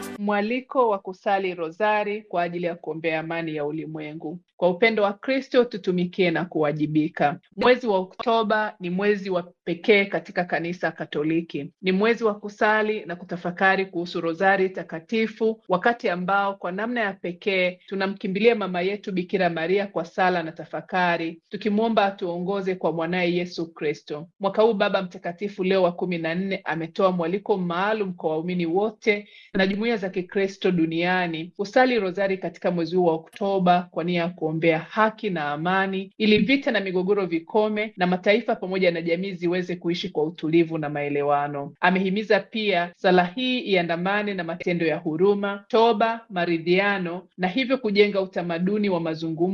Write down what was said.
Mwaliko wa kusali rozari kwa ajili ya kuombea amani ya ulimwengu. Kwa upendo wa Kristo tutumikie na kuwajibika. Mwezi wa Oktoba ni mwezi wa pekee katika kanisa Katoliki. Ni mwezi wa kusali na kutafakari kuhusu rozari takatifu, wakati ambao kwa namna ya pekee tunamkimbilia mama yetu Bikira Maria kwa sala na tafakari, tukimwomba atuongoze kwa mwanaye Yesu Kristo. Mwaka huu Baba Mtakatifu Leo wa kumi na nne ametoa mwaliko maalum kwa waumini wote na jumuiya za Kikristo duniani kusali rozari katika mwezi huu wa Oktoba kwa nia ya kuombea haki na amani, ili vita na migogoro vikome na mataifa pamoja na jamii ziweze kuishi kwa utulivu na maelewano. Amehimiza pia sala hii iandamane na matendo ya huruma, toba, maridhiano na hivyo kujenga utamaduni wa mazungumzo